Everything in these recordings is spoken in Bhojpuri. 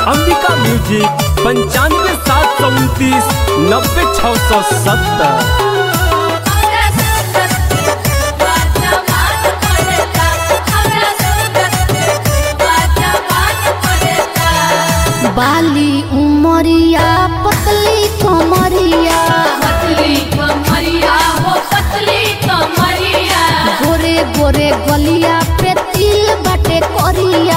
अंबिका म्यूजिक पंचानवे सात सौ उनतीस नब्बे छः सौ सत्तर बाली उमरिया पतली कमरिया गोरे गोरे गलिया पे तिल बाटे करिया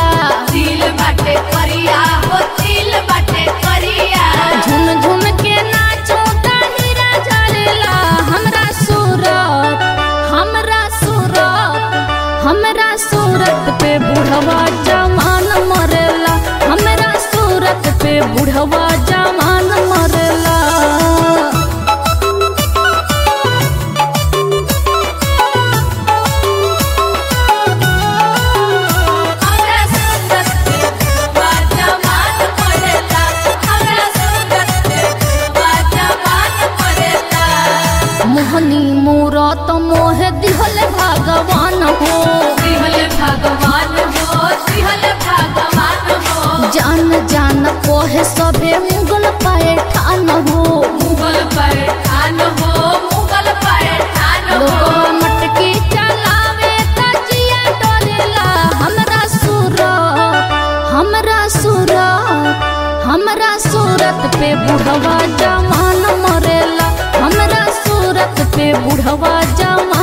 झुम झुम के नाचो हीरा जलेला हमरा सूरत हमरा सूरत हमरा सूरत पे बुढ़वा जवान मरेला हमरा सूरत पे बुढ़वा जवान मरेला मोहनी मूरत मोह दिहल भगवान हो जान जान कोहे सभे मुगल पाए ठान हो लोगवा मटकी चलावे तजिया डोलेला हमरा सूरत हमरा सूरत हमरा सूरत पे बुढ़वा जवान मरेला हमरा सूरत पे बुढ़वा जवान